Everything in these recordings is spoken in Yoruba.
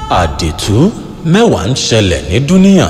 àdìtú mẹ́wàá ń ṣẹlẹ̀ ní dúníà.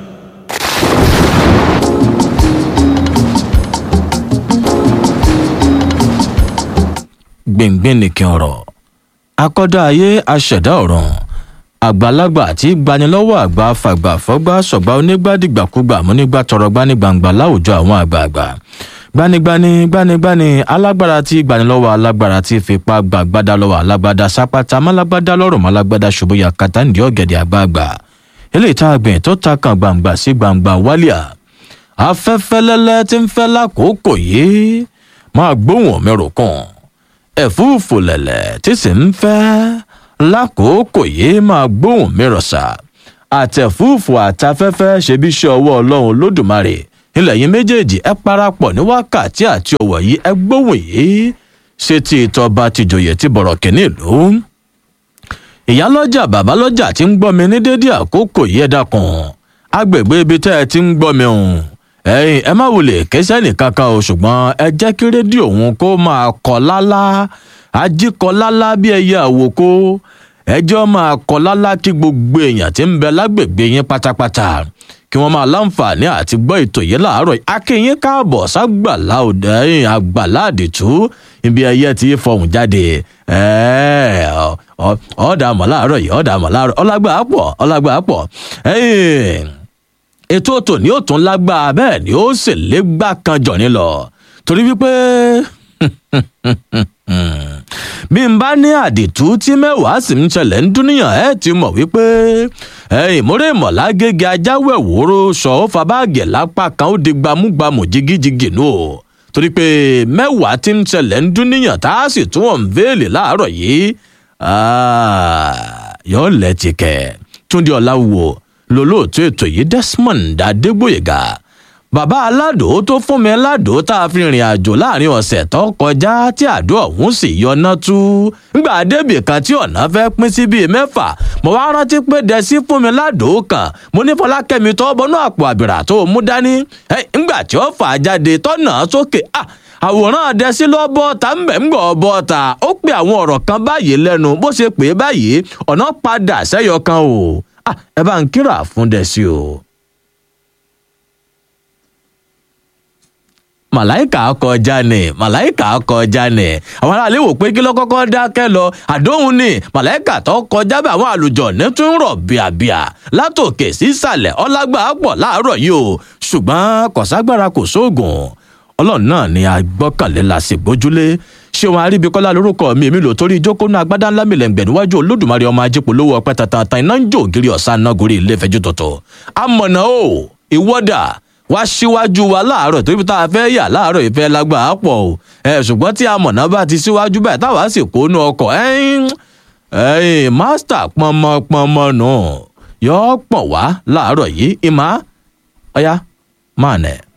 gbìngbìn nìkan ọ̀rọ̀ akọ́dá ayé aṣẹ̀dá ọ̀ràn àgbàlagbà àti gbanilọ́wọ́ àgbà fàgbà fọ́gbà sọ̀gbà onígbàdìgbàkúgbà múnígbà tọrọ gbanigbàǹgbà láwùjọ àwọn àgbààgbà gbanigbani gbanigbani alágbára tí gbanilọ́wọ́ alágbára tí fipá gbàgbádá lọ́wọ́ alágbádá sápátá málágbádá lọ́rùn málágbádá ṣubúyà kàtà ń di ọ̀gẹ̀dẹ̀ àgbààgbà eléyìí tá a gbìn tó ta kan gbàǹgbà sí gbàǹgbà wálíà afẹ́fẹ́ lẹ́lẹ́ tí ń fẹ́ lákòókò yìí máa gbóhùn mẹ́rò kan ẹ̀fúùfù lẹ̀lẹ̀ tí sì ń fẹ́ lákòókò yìí máa gbóhùn mẹ́rọ̀ sà àtẹ̀fúùfù àtafẹ́fẹ́ ṣebí iṣẹ́ ọwọ́ ọlọ́run lódùmarè ilẹ̀ yìí méjèèjì ẹ parapọ̀ ní wákàtí àti ọ̀wọ̀ yìí ẹ gbóhùn yìí ṣe ti ìtọ́ba tìjòyè ti bọ̀rọ̀ kìíní ìlú ìyálọ́jà bàbálọ́jà tí ń gbọ́ mi ní dédé àkókò yìí ẹ dákun agbègbè ibi tẹ́ ẹ ti ń gbọ́ mi hùn ẹyin ẹ má wulẹ̀ kẹsẹ́ nìkan kan o ṣùgbọ́n ẹ jẹ́ kí rédíò òun kó máa kọ́ lálá ajíkọ́ lálá bí ẹyẹ àwòkó ẹjọ́ máa kọ́ lálá kí gbogbo èèyàn tí ń bẹ lágbègbè yín pátápátá kí wọ́n máa láǹfààní àti gbọ́ ètò yìí láàárọ̀ akínyín káàbọ̀ ságbàlá òde ẹ̀yìn àgbàlá àdìtú ibi ẹyẹ tí fọhùn jáde ọ̀ọ́dà mọ̀ láàárọ̀ yìí ọ̀ọ́dà mọ̀ láàárọ̀ ọlágbà pọ̀ ọlágbà pọ̀ ẹ̀yìn ètò tòní ò tún lágbára bẹ́ẹ̀ ni ó sì légbá kan jọ̀ni lọ torí wípé bí n bá ní àdìtú tí mẹ́wàá sì ń ṣẹlẹ̀ ń dúníyàn ẹ̀ ti mọ̀ wípé ìmúrè ìmọ̀lá gègé ajáwẹ̀ wòró sọ ó fa báàgì lápá kan ó di gbámúgbámú jigijigi nù o torí pé mẹ́wàá tí ń ṣẹlẹ̀ ń dúníyàn tá a sì tún wọn véèlì láàárọ̀ yìí yọ̀ọ́ lẹ́tìkẹ̀ túndé ọ̀làwò lolóòtú ètò yìí desmond adégbòyega bàbá aládò tó fún mi ládò tá a fi rìn àjò láàrin ọ̀sẹ̀ tó kọjá tí àdó ọ̀hún sì yọná tú ngbà débì kan tí ọ̀nà fẹ́ pín sí bíi mẹ́fà mo wá rántí pé dẹ́sí fún mi ládò kan mo ní fọlákẹ́mi tó bọnú àpò àbìrà tó mú dání ngbà tí ó fà á jáde tọ́nà sókè àwòrán adẹ́sí lọ bọ́ta ń bẹ̀ ń gbọ́ bọ́ta ó pe àwọn ọ̀rọ̀ kan báyìí lẹ́nu bó ṣe pè é báyìí ọ̀nà padà sẹ́yọ kan o ẹ bá ń kíra fún dẹ́sí o. màláìkà kọjá ni màláìkà kọjá ni àwọn aráàlú wò pé kí ló kọ́kọ́ dákẹ́ lọ àdóhùn ni màláìkà tó kọjá bá àwọn àlùjọ ní tún rọ̀ bíàbíà látòkè sísàlẹ̀ ọlágbà pọ̀ láàárọ̀ yìí o ṣùgbọ́n kọ̀ságbára kò sóògùn ọlọ́run náà ni agbọ́kànlé la sì gbójúlé ṣé wọn aríbikọ́lá lórúkọ mi èmi lò torí ìjókòó náà agbádá ńlá mi lẹ́ngbẹ̀ níwájú olódùmarè ọmọ ajé polówó ọpẹ́ tantan iná ń jó ògiri ọ̀sán náà gorí ilé ìfẹ́jú tọ̀tọ̀ amọ̀nà o ìwọ́dà wá síwájú wa láàárọ̀ torí tá a fẹ́ yà láàárọ̀ ìfẹ́ lágbà á pọ̀ o ẹ ṣùgbọ́n tí amọ̀nà bá ti síwájú báyìí táwa sì kó nu ọkọ̀ ẹ̀yìn ẹ̀yìn mástà pọnmọpọnmọ nù yọ pọ̀ wá láàárọ̀ yìí ìmá ọ̀yá máa nẹ̀.